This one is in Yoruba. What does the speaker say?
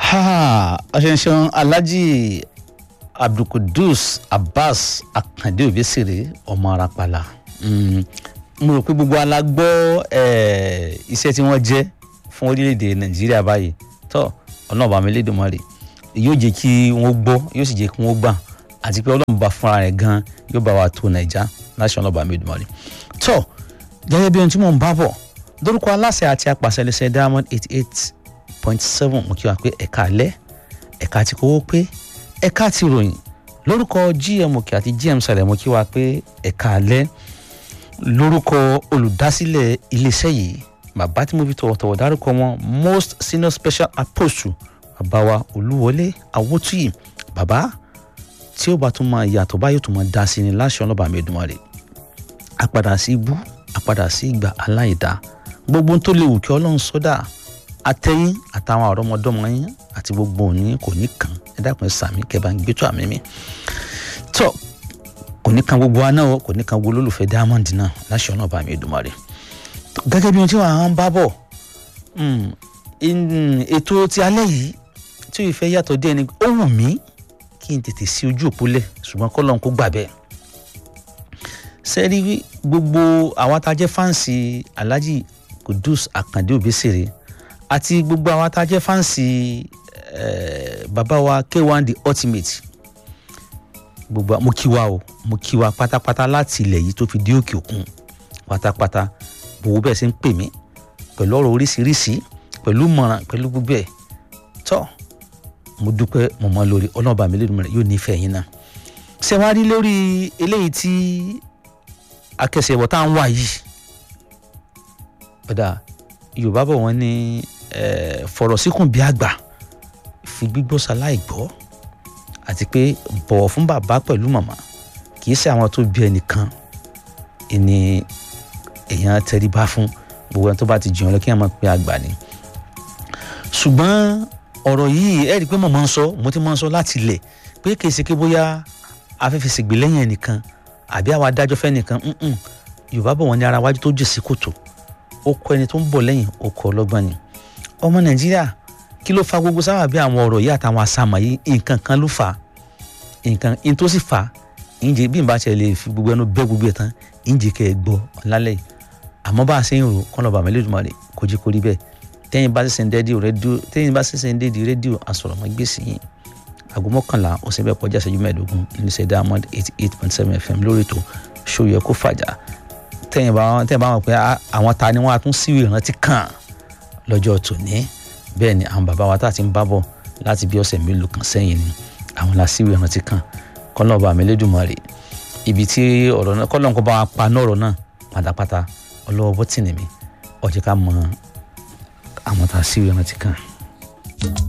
ọ̀ṣẹ̀ṣẹ̀ alhaji abdulkudus abbas akande obesere ọmọ arapala mo rò pé gbogbo ala gbọ́ iṣẹ́ tí wọ́n jẹ́ fún orílẹ̀-èdè nàìjíríà báyìí tó ọlọ́ọ̀bà mi lédùmarè yóò jẹ́ kí wọ́n gbọ́ yóò sì jẹ́ kí wọ́n gbà àti pé ọlọ́run bá fúnra rẹ̀ gan yóò bá wa tó nàìjà láṣẹ ọlọ́ọ̀bà mi lédùmarè tó gẹ́gẹ́ bí ohun tí mò ń bá bọ̀ lórúkọ aláṣẹ àti apàṣẹ lẹsẹ diamond eighty eight point seven mo kí wa pé ẹ̀ka alẹ́ ẹ̀ka ti kówó pé ẹ̀ka ti ròyìn lórúkọ gm òkè àti gm sàlẹ̀ mo kí wa pé ẹ̀ka alẹ́ lórúkọ olùdásílẹ̀ iléeṣẹ́ yìí bàbá tí mo fi tọ̀wọ̀tọ̀wọ̀ dárúkọ wọn most senior special apostle bàbá wa olúwọlé awótúyì bàbá tí ó bá tún máa yàtọ̀ báyìí tó máa dá sí ni láṣẹ ọlọ́ba mẹ́dùnmáre àpadà sí ibú àpadà sí ìgbà aláìdá gbogbo tó léwu kí ọlọ́run sọ́dà àtẹ̀yìn àtàwọn àrọ́mọdọ́mọ yín àti gbogbo òní kò ní kàn ẹ dákun ẹ sàmì kẹbà ń gbẹ́tọ̀ àmì mi tọ́ kò ní kan gbogbo wa náà kò ní kan gbogbo olólùfẹ́ diamond náà láṣẹ ọ̀nà ọba mi Èdùmàrè gẹ́gẹ́ bí ohun tí wàá ń bá bọ̀ ètò ti alẹ́ yìí tí ò fẹ́ yàtọ̀ díẹ̀ ni ó wù mí kí n tètè sí ojú òpó lẹ̀ ṣùgbọ́n kọ́ lọ́n kó gbà bẹ́ẹ̀ sẹ́rí gbogbo àwọn tá a jẹ́ fáǹsì Alhaji Kudus Akande Obesere àti gbogbo àwọn tá a jẹ́ fáǹsì bàbá wa K1 the ultimate gbogbo mo kí wa o mo kí wa pátápátá láti ilẹ̀ yìí tó fi dé òkè òkun pátápátá gbogbo bẹ́ẹ̀ ṣe ń pè mí pẹ̀lú ọ̀rọ̀ oríṣiríṣi pẹ̀lú mọ̀ràn pẹ̀lú gbogbo ẹ̀ tọ́ mo dúpẹ́ mo mọ lórí ọlọ́ọ̀bà mi lẹ́nu yóò nífẹ̀ẹ́ yín náà ṣé wàá rí lórí eléyìí tí akẹsẹ̀bọ̀ tá à ń wà yìí ọ̀dà yorùbá bọ̀ wọ́n ní fọ̀rọ̀ síkùn bí àgbà fi gbígbọ́ ṣaláì gbọ́ àti pé bọ̀wọ̀ fún bàbá pẹ̀lú màmá kì í ṣe àwọn tó bí ẹnìkan ìní èèyàn tẹríba fún gbogbo ẹni tó bá ti jẹun lọ kí wọn máa pe àgbà ni ṣùgbọ́n ọ̀rọ̀ yìí ẹ rí i pé mo máa ń sọ mo ti máa ń sọ láti ilẹ̀ pé kì í ṣe pé bóyá afẹ́fẹ́ ṣègbè lẹ́yìn ẹnìkan àbí àwọn adájọ́ fẹ́ nìkan yorùbá bọ̀ wọ́n ní ara wájú tó jù sí kòtò ó kọ ẹni tó ń bọ̀ lẹ́yìn ó kọ ọlọ́gbọ́n ni ọmọ nàìjíríà kí ló fa gbogbo sábà bí àwọn ọ̀rọ̀ yìí àtàwọn àsàmọ̀ yìí nǹkan kan ló fà nǹkan in tó sì fà ìjì bí n bá ṣe lè fi gbogbo ẹnu bẹ́ gbogbo ẹ̀ tán ìjì kẹ́ ẹ gbọ́ lálẹ́ yìí àmọ́ bá a ṣe ń rò kọ́nà bàmí lẹ́dùnmọ́lẹ̀ kó jí kó rí bẹ́ẹ̀ tẹ́yìn bá ṣẹ̀ṣẹ̀ ń rédíò rédíò tẹ́yìn bá ṣẹ̀ṣẹ̀ ń dédi rédíò àsọ̀rọ̀mọ́ gbèsè yìí aago mọ́kànlá ọ̀sẹ̀ bẹ́ẹ̀ kọjá ìṣẹ́jú mẹ́ẹ̀ẹ́dógún níṣẹ́ diamond eighty eight point seven fm lórí ètò ṣòyẹ kó fàjà tẹ́yìn bá tẹ́yìn bá wọn pé àwọn ta ni wọ́n á tún síwèé ìrántí kàn lọ́jọ́ tòní bẹ́ẹ̀ ni àwọn bàbá wa tá a ti ń bá bọ̀ láti bí ọ̀sẹ̀ mélòó kan sẹ́yìn ni àwọn la síwèé ìrántí kàn kọ́lọ́ọ̀bà mi Elédùmarè ibi tí ọ̀rọ̀ náà kọ́lọ́ọ̀kọ́ bá wa pa náà ọ̀rọ̀ náà pátápátá ọlọ́wọ́ bọ́tìnì mi ó jẹ́ ká mọ àwọn tá a síwèé ìrántí kàn.